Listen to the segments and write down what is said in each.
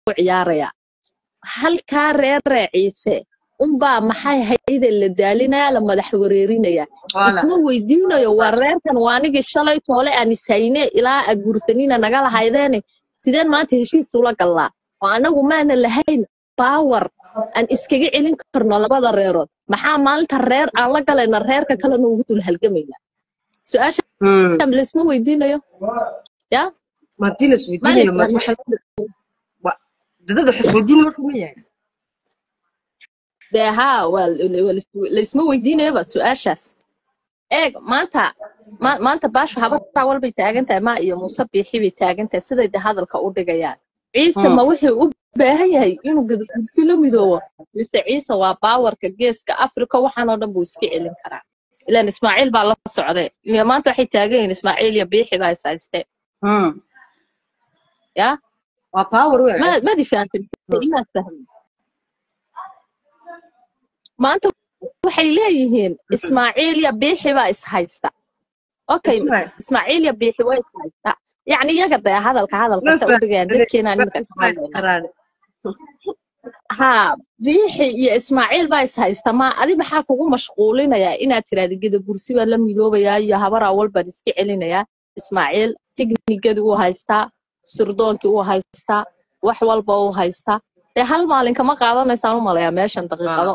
ciyaarayaa halkaa reeree ciise unbaa maxay hayde la daalinaya la madax wareerinaya Wala. isma weydiinayo waa reerkan waa anigii shalay toole aan ishayne ilaa aad guursanina naga lahaydeene sideen maanta heshiis ula gallaa oo anagu maana lahayn baawar aan iskaga celin karno labada reerood maxaa maalinta reer aan la galayna reerka kalena ugu dul halgamayna su-aasha Hmm. laisma weydiinayo ya Ma haddii la isweydiinayo mas waxa wa- dadada wax isweydiin marka ma yahay dee haa waa la- waa lais- laisma weydiinayaba su-aashaas eeg maanta ma- maanta baashu habaraa walbay taagan tahay ma iyo muuse biixi bay taagan tahay siday de hadalka u dhigayaan ciise Hmm. ma wuxuu u baahan yahay inuu gadaguursi la midoobo mise ciise waa baawarka geeska afrika waxaan oo dhan buu iska celin karaa ilaan ismaaciil baa la socday iyo maanta waxay taagan yihiin ismaaciil iyo biixi baa is haystee Hmm. ya waa power wey ma madi fahamtay mise inaad fahmin maanta waxay leeyihiin ismaaciil iyo biixi baa is haysta okay Isma haysta. ismaaciil iyo biixi waa is haysta yacni iyaga dee hadalka hadalka sa u dhigayaan dadkeena nimika qaraan haa biixi iyo ismaaciil baa is haysta ma adi maxaa kugu mashquulinayaa inaad tiraahda gadabursi baa la midoobayaa iyo habar awal baan iska celinayaa ismaaciil tiknigadii uu haystaa sirdoonkii uu haystaa wax walba uu haystaa dee hal maalin kama qaadanaysaan u malayaa meeshan daqiiqado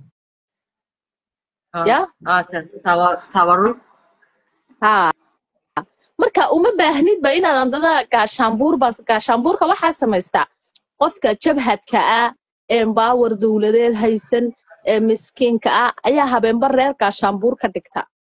ya ah saas tawa tawarun haa marka uma baahnidba inaad andada gaashaanbuur baa gaashaanbuurka waxaa samaystaa qofka jabhadka ah ee baawar dowladeed haysan ee miskiinka ah ayaa habeenba reer gaashaanbuur ka dhigta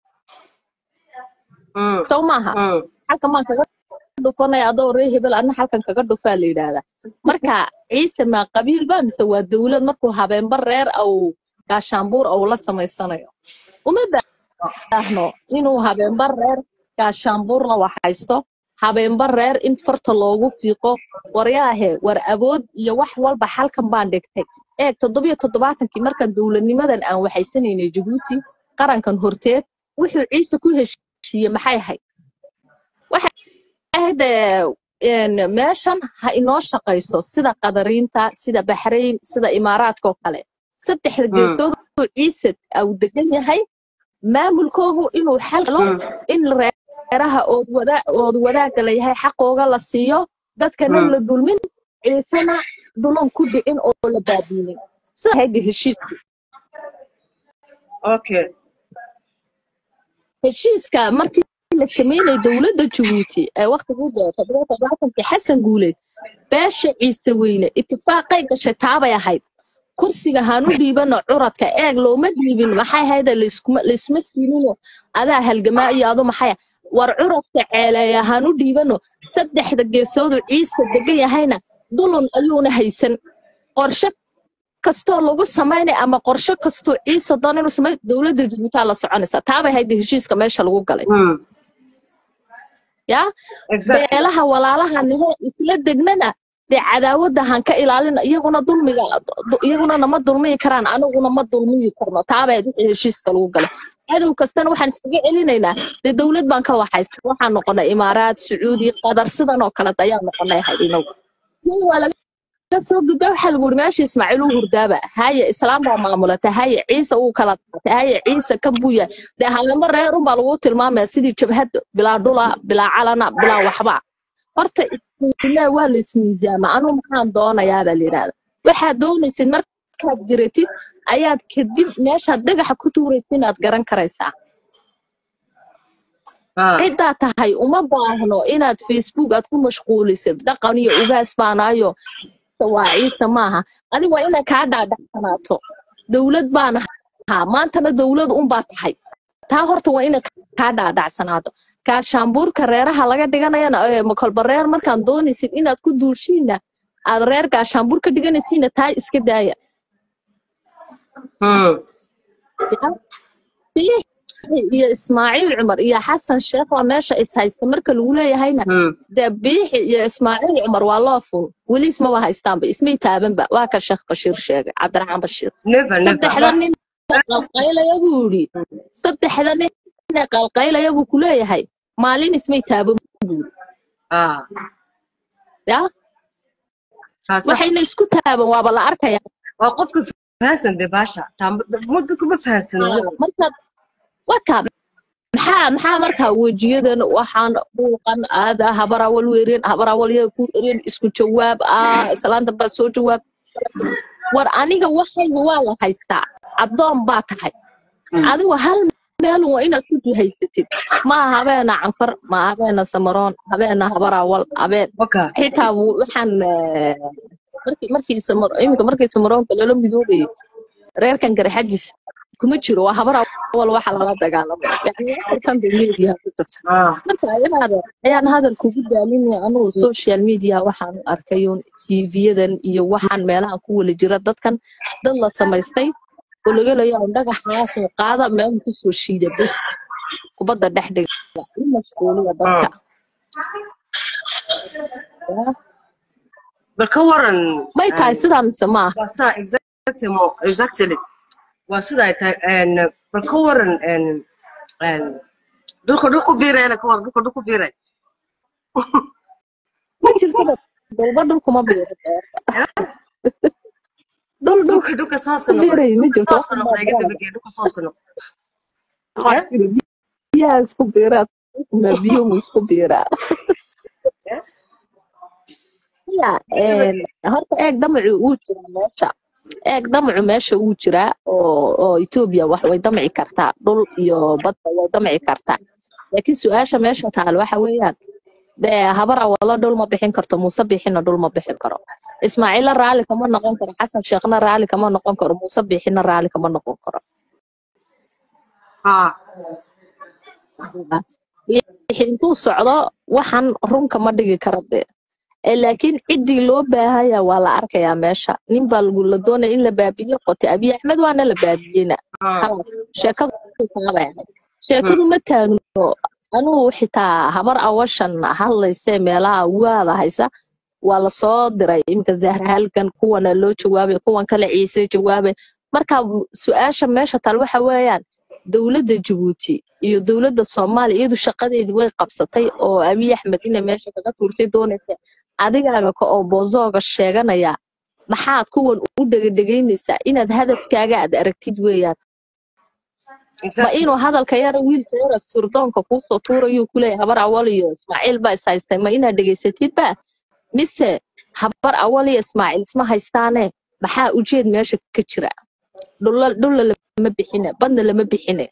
Hmm. sow maaha Hmm. halkan maan kaga dhufanaya adoo ree hebel adna halkan kaga dhufaa la yidhaahdaa marka ciise maa qabiil ba mise waa dowlad markuu habeenba reer au gaashaanbuur au la samaysanayo uma baahno inuu habeenba reer gaashaanbuurna wax haysto habeenba reer in farta loogu fiiqo waryaahe war awood iyo wax walba halkan baan dhigtay eeg toddobiyo toddobaatankii markaan dowladnimadan aan waxaysanaynay jabuuti qarankan horteed wuxuu ciise ku heshiiye maxay ahayd waxay ahayd ee, een, meeshan ha inoo shaqayso sida qadariinta sida baxrayn sida imaaraadka oo kale saddexda geesood uu ciise au degan yahay maamulkoogu inuu xal helo Hmm. in reeraha ood wada ood wadaagga la yahay xaqooga la siiyo dadkana Hmm. la dulmin ciisena dulan ku dhicin oo la baabiinin sida ahayd heshiisku okay heshiiska markii la sameynayay dowladda jabuuti ee waqtigii dee toddoba toddobaatanki xasan guuleed beesha ciise weyne itifaaqay gashay taabay ahayd kursiga hanu dhiibano curadka eeg looma dhiibin maxay hayda laysma siinino adaa halgamaa iyo adu maxay ah. war curadka ceeleeya hanu dhiibano saddexda geesoodu ciise degan yahayna dulun ayuuna haysan qorshe kastoo lagu samaynay ama qorshe kastoo ciise doon inuu samay dowladda jabuutaa la soconaysa taabay hayda heshiiska meesha lagu galay Hmm. yaa exactly beelaha walaalaha nihe isla degnana dee cadaawadda han ka ilaalina iyaguna dulmiga du- iyaguna nama dulmiyi karaan aniguna ma dulmiyi karno taabaa wixii heshiiska lagu galay cadow kastana waxaan iskaga celinaynaa dee dowlad baan ka waxaysta waxaan noqonay imaaraad sacuudi qatar sidan oo kale ayaan noqonay ahayd inagu Tii waa laga soo gudba waxaa lagu yiri meesha ismaaciil uu hurdaaba haye islaam baa maamulata haye ciise uu kala qaatay haye ciise kan buya dee habeenba reer unbaa lagu tilmaamaya sidii jabhad bilaa dhula bilaa calana bilaa waxba horta ismiimaa waa la ismiisaama anuu maxaan doonayaa baa la yidhahda waxaad doonaysid markaad jiratid ayaad kadib meeshaad dhagaxa ku tuuraysa inaad garan karaysaa ah ciddaa tahay uma baahno inaad facebook aad ku mashquulisid dhaqan iyo ugaas baanaayo waa ciise maaha adi waa inaad kaa dhaadhacsanaato dowlad baan ahaa maantana dowlad unbaa tahay taa horta waa inaad kaa dhaadhacsanaato gaashaanbuurka reeraha laga dhiganayana ee makolba reer markaan doonaysid inaad ku duulshiina aad reer gaashaanbuur ka dhiganaysiina taa iska daaya Hmm. biixi iyo ismaaciil cumar iyo xasan sheekh waa meesha is haysta marka lagu leeyahayna Hmm. dee biixi iyo ismaaciil cumar waa loo fun weli ismaba haystaanba ismay taabanba waa ka sheekh bashiir sheegay cabdiraxmaan bashiir never saddexda never nin ee qalqaylaya buu yidhi saddexda nin ee qalqaylaya buu ku leeyahay maalin ismay taaban buu yidhi ah ya haa sax waxayna isku taaban waaba la arkaya waa qofka fahansan dee baasha taamba ma dadku ma fahansano markaad waka maxaa maxaa markaa wejiyadan waxaan buuqan aada habar awal weereen habar awal yaa ku ereen isku jawaab ah islaanta baa soo jawaab war aniga waxayga waa la haystaa addoon baa tahay adigu hal meel waa inaad ku jihaysatid ma habeena canfar ma habeena samaroon habeena habar awal habeen waka xitaa wu- waxaan eh, markii markii samar iminka markii samaroonka lala midoobayay reerkan garxajis kuma jiro waa habar awal waxa lala dagaalamay yani afartan dee media ku jirta haa marka ayaada ayaan hadal kugu daalinaya anugu social media waxaan u arkayun tvyadan iyo waxaan meelahan ku wala jira dadkan dad la samaystay oo laga leeyahay dhagaxaasoo qaada meel kusoo shiida bes kubadda dhex dhiga u mashquuliya dadka Ya. bal ka waran may tahay sidaa mise maaha waa saa exactly mo- exactly waa sida ay tahay een, bal ka waran een, een, dhulka dhulku biirayna ka waran dhulka dhulku biiray ma jirto dalba dhulkuma biiro dhul dhul dhulka dhulka saaska ku noqday biiray ma jirto saaska noqday iga dambeeyay dhulka saaska noqday biyaha isku biiraa ma biyo mu isku biiraa ya een, horta eeg damacu uu jiraa meesha eeg damacu meesha uu jiraa oo oo etoobiya wax way damci kartaa dhul iyo badda way damci kartaa laakiin su-aasha meesha taal waxa weeyaan dee habar awalo dhul ma bixin karto muuse bixina dhul ma bixin karo ismaaciilla raalli kama noqon karo xasan sheekhna raalli kama noqon karo muuse bixina raalli kama noqon karo haa wixii intuu socdo waxan runka ma dhigi kara dee Ee, laakiin ciddii loo baahaya waa la arkayaa meesha nin baa lagu la doonaya in la baabiyo qote abiy axmed waana la baabiyeyna haa khalas sheekadu taabay ahayd sheekadu ma taagno anugu xitaa habar awashan hadlaysee meelaha waada haysa waa lasoo diray iminka zahra halkan kuwana loo jawaabay kuwan kale ciise jawaabay marka su-aasha meesha taal waxa weeyaan dowladda jabuuti iyo dowladda soomaaliya iyadu shaqadeedii way qabsatay oo abiy axmed inay meesha kaga tuurtay doonaysa adigaaga ka oo boozooga sheeganaya maxaad kuwan u dhegadhegaynaysaa inaad hadafkaaga aad aragtid weeyaan ma exactly inuu hadalka yara wiilka yara surdoonka kuusoo tuurayuu kuleeyahay habar awal iyo ismaaciil baa is haystay ma inaad dhegaysatid ba mise habar awal iyo ismaaciil isma haystaane maxaa ujeed meesha ka jira dhulla dhulla lama bixine badna lama bixine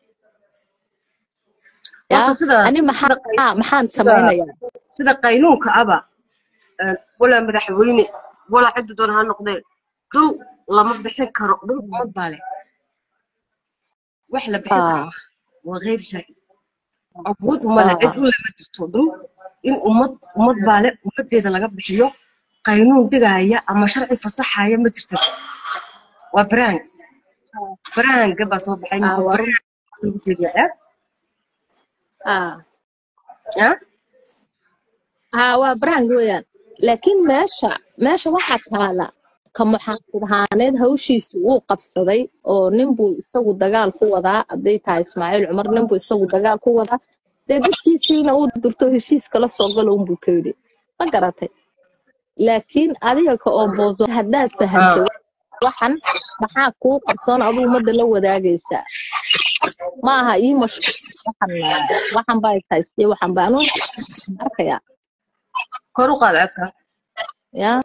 horta yaa sida ani sida maxaa qay- maxaan sida samaynayaa sida qaynuunka aba een, walaa madaxweyne walaa ciddu doona ha noqdee dhul lama bixin karo dhul ummad baa leh wax la bixin karo aa maaha waa geyr sharci awood uma leh cid aa u lama jirto dhul in ummad ummad baa leh ummadeeda laga bixiyo qaynuun dhigaya ama sharci fasaxaya ma jirto waa baraang baraanga baa soo baxay aa marka waa baraang lagu jeediyaa aa ya haa waa brand weeyaan laakiin meesha meesha waxaa taala ka muxaafid ahaaneed hawshiisa wuu qabsaday oo ninbuu isagu dagaal ku wadaa hadday tahay ismaaciil cumar ninbuu isagu dagaal ku wadaa dee dadkiisiina uu dirto heshiis kala soo galo unbuu ka yidhi ma garatay laakiin adiga ka oo boozo haddaad fahamtay waxan maxaa kuu qabsoon aduu ummadda la wadaagaysaa ma aha ii mash waxan waxan baa is haystay waxan baa anuu arkayaa kor u qaad codka yaa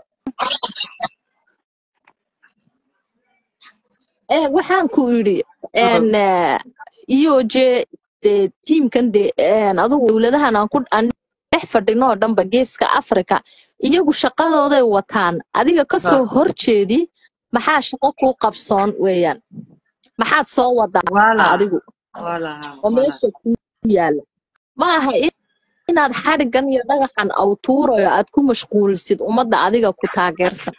ee waxaan ku yidhi n iyo je dee tiimkan dee een, adigu dowladahan aan ku aan dhex fadhino oo dhanba geeska africa iyagu shaqadooday wataan adiga kasoo horjeedi maxaa shaqo kuu qabsoon weeyaan maxaad soo wadaa wala adigu wala oo wala meesha ku yaala ma aha in- inaad xadhigan iyo dhagaxan aw tuurayo aad ku mashquulisid ummadda adiga ku taageersan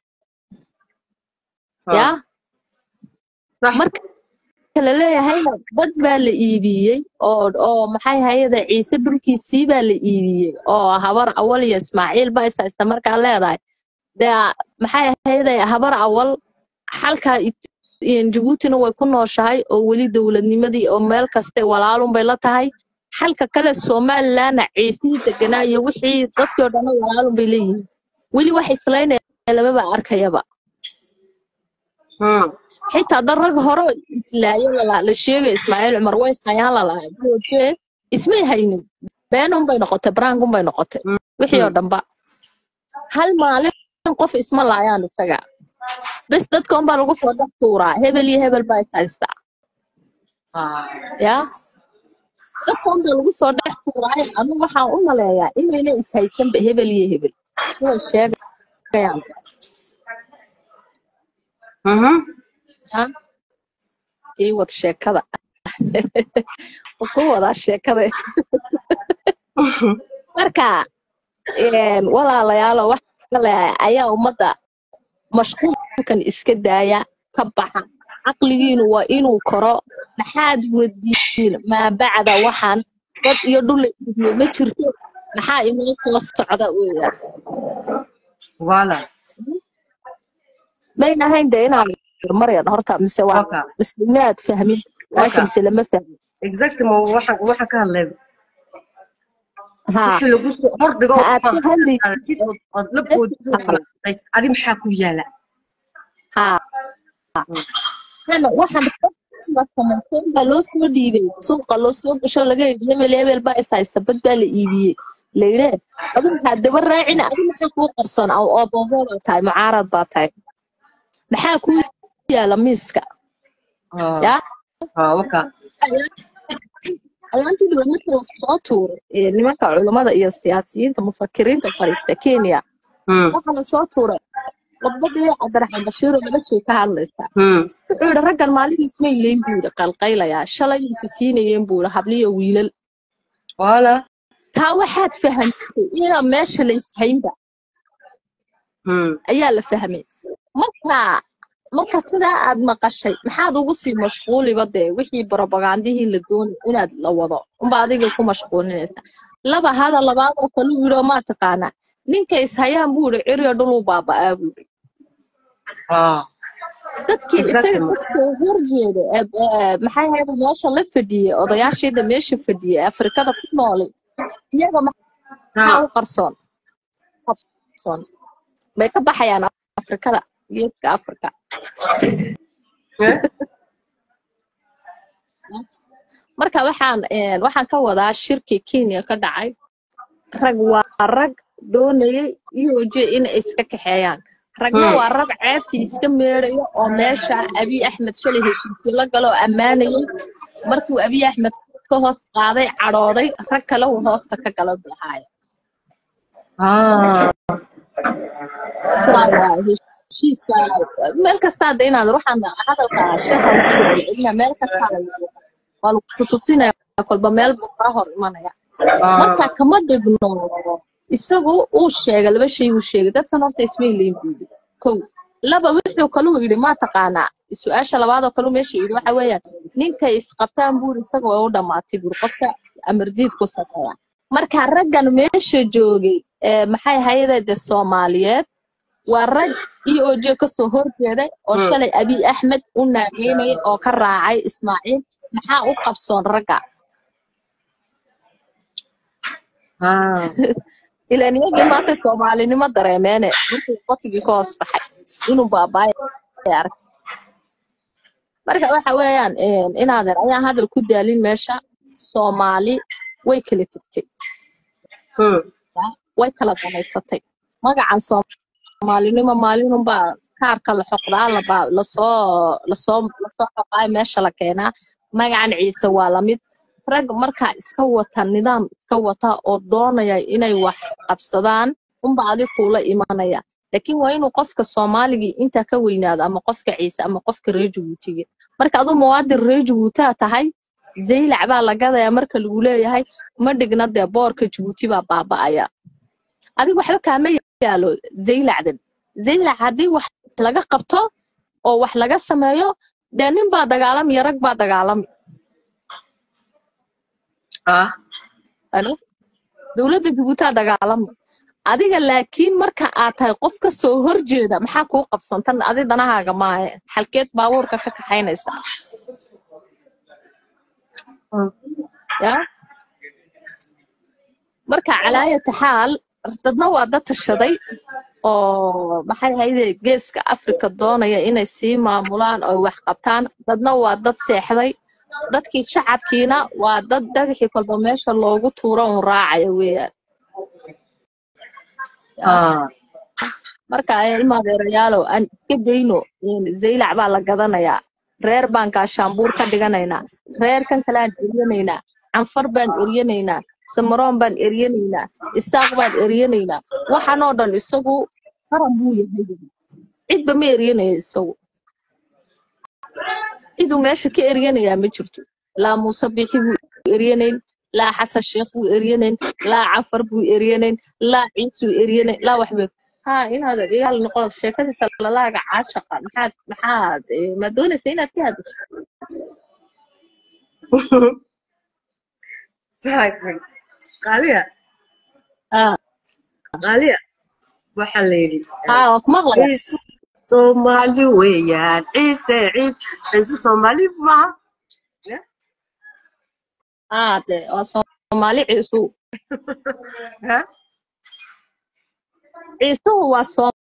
yaa صح marka la leeyahayna dad baa la iibiyey oo oo maxay hayada ciise dhulkiisii baa la iibiyey oo habar awal iyo ismaaciil ba is haysta markaa leedahay dee maxay hayada habar awal xalka It- in jabuutina way ku nooshahay oo weli dowladnimadii oo meel kaste walaalun bay la tahay xalka kale somalilandna ciisihii deganaa iyo wixii dadkii oo dhan walaalun bay leeyihiin weli wax islaynaya lamaba arkayaba Hmm. xitaa dad rag hore oo islaayo lala- la sheegay ismaaciil cumar ways hayaan lalahay jooje ismay haynin beenun bay noqotay baraangun bay noqotay wixii oo dhanba hal maalin qof isma laayaan isaga bes dadka unbaa lagu soo dhex tuuraa hebel iyo hebel baa is haystaa Ah. ya dadka unbaa lagu soo dhex tuuraayo anigu waxaan u maleeyaa inayna is haysanba hebel iyo hebel siday sheegayaan Mhm. ya ii wad sheekada ku wadaa sheekada marka een, walaalayaalo waxa leeyahay ayaa ummadda mashquulkan iska daaya ka baxa caqligiinu waa inuu koro maxaad wadiin maa bacda waxaan dad iyo dhul la iibiyo ma jirto maxaa inoo soo socda weeyaan Voilà. mayna ahayn de inaan maryan horta mise waa Waka. mise maad fahmin meesha Waka. mise lama fahmin Exactement waxaan waxaan ka hadlay. haa Wixii lagu soo hordhigo ta aad ka hadli qaadid oo ood la boodid adi maxaa ku yaala? haa waxaan waxaan la samaystay baa loo soo dhiibay suuqa loo soo gasho laga yidhi hebel hebel baa is haysta bad baa la iibiyey layidhe adu maxaa daba raacina adi maxaa kuu qarsoon oo obozo baa tahay mucaarad baa tahay maxaa kuu yaala miiska Ah. yaa Ah, waka. ayaantii dhiba marka la soo tuuray ee nimanka culummada iyo siyaasiyiinta mufakiriinta fadhiista kenya Hmm. waxaa la soo tuuray khudbadii cabdiraxmaan bashiir oo laga shay ka hadlaysa Hmm. wuxuu yidhi raggan maalihiis may leyn buu yidhi qalqaylayaa shalay mayse siinayeen buu yidhi habliyo wiilal Voilà. taa waxaad fahamtay inaan meesha la ishaynba Hmm. ayaa la fahmay marka marka sidaa aad maqashay maxaad ugu sii mashquuliba dee wixii barobagandihii la doonay inaad la wado unba adiga ku mashquulinaysa laba hada labaad oo kale uu yidhi oo maa taqaanaa ninka ishayaan buu yidhi ciryo dhuluu baaba'aa buu yidhi Ah. dadkii isaga Exactly. ka soo horjeeda ee ee, maxay ahayd meesha la fadhiyey odayaashiida meesha fadhiyey ee afrikada ku noolay iyaga maxaa Ah. u qarsoon qarsoon bay ka baxayaan afrikada geeska afrika Eh? marka waxaan een, waxaan ka wadaa shirki kenya ka dhacay rag waa rag doonayay iyoje inay iska kaxeeyaan ragna Hmm. waa rag ceebtii iska meedhaya oo meesha abiy axmed shalay heshiisyo la galo oo ammaanayay markuu abiy axmed ka hoos qaaday cadhooday rag kale uu hoosta ka galo bilahaaya Ah. sidaa waa heshiiska meel kasta hadda inaad waxaan hadalka sheekha lagu soo celcelinaa meel kasta la yidhi waa lagu tutusinaya kolba meel buu kaa hor imanaya marka Ah. kama dhigno isagu uu sheegay laba shay uu sheegay dadkan horta ismay leyn buu yidhi kow laba wuxuu kaluu yidhi ma taqaanaa su-aasha labaad oo kaluu meesha yidhi waxa weeyaan ninkay isqabtaan buu yidhi isaga way u dhammaatay buu yidhi qofka amardiid ku sameeya marka raggan meesha joogay ee maxay hayadee de soomaaliyeed waa rag iyo ojo kasoo horjeeday oo Hmm. shalay abiy axmed u naageynaya oo ka raacay ismaaciil maxaa u qabsoon ragga Ah. ilaan iyagii maanta soomaalinimo dareemeene markuu qotigii ka hoos baxay inuu baabaayo ay arag marka waxa weeyaan een, inaadan ayaan hadal ku daalin meesha soomaali way kala tegtay Hmm. way kala danaysatay magacan soomaalinimo maalinunbaa kaarka la xoqdaa laba- lasoo lasoo lasoo xoqaayo meesha la keenaa magacan ciise waa lamid rag markaa iska wata nidaam iska wata oo doonaya inay wax qabsadaan unba adi kuula imanaya laakiin waa inuu qofka soomaaligii intaa ka weynaado ama qofka ciise ama qofka reer jabuutiga marka aduu muwaadin reer jabuutaa tahay zaylac baa la gadayaa marka lagu leeyahay ma dhigna dee boorka jabuuti baa baaba'aya adiga waxba kaama yaalo zaylacdan zaylac haddii wax laga qabto oo wax laga sameeyo dee nin baa dagaalami iyo rag baa dagaalami Ah. ano dowladda jabuutaa dagaalami adiga laakiin marka aad tahay qof ka soo horjeeda maxaa kuu qabsantan adi danahaaga maahe xalkeed baabuurka ka kaxaynaysa Hmm. ya marka calaayata xaal dadna waa dad tashaday oo maxay ahayde geeska afrika doonaya inay sii maamulaan oo wax qabtaan dadna waa dad seexday dadkii shacabkiina waa dad dhagaxii kolba meesha loogu tuuro un raacaya weeyaan Ah, marka ilmaadeerayaalow aan iska dayno zaylac baa la gadanayaa reer baan gaashaanbuur ka dhiganaynaa reerkan kale aan eryanaynaa canfar baan eryanaynaa samaroon baan eryanaynaa isaaq baan eryanaynaa waxaan oo dhan isagu qaran buu yahay cidba ma eryanayo isagu ciduu meesha ka eryanayaa ma jirto laa muuse bixi buu eryanayn laa xasan sheekh buu eryanayn laa cafar buu eryanayn laa ciisuu eryanayn laa waxba ha inaad igaal noqo sheekadiisa lalaaga caashaqa maxaad maxaad eh, ma doonaysa inaad ka hadasho fahmay. qaaliya ah qaaliya waxaa la yidhi ha waa ku maqlaya ciise soomaali weeyaan ciise ciise ciise soomaali maaha Ya? ah de waa soomaali ciisu Ha? ciisuhu waa